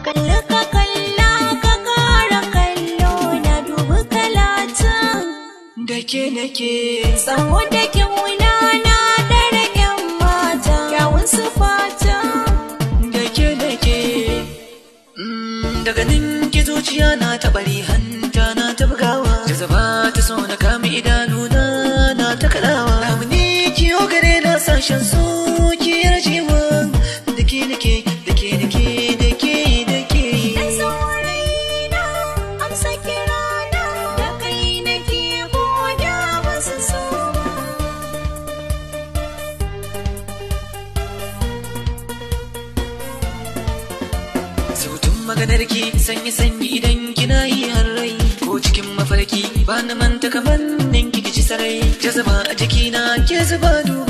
kalli ka kalla ka kara kallo na dubi kalatan da ke nake Tsawo da kyauna na dare yan mata kyawun su fata da ke nake Mm, daga ninki zuciya na ta bari hanta na ta bugawa jazaba ta so na kama idanuna na ta kaɗawa lamuni kiyo gare na sashen so ki yarjewa da ke nake da ke nake da ke da ke Dan saurayina amsa kirana da kai nake koda wasu so Sautun maganarki sanyi sanyi idan kina yi rai ko cikin mafarki ba na manta kamar ninki kici sarai jazaba a jikina ke zuba duba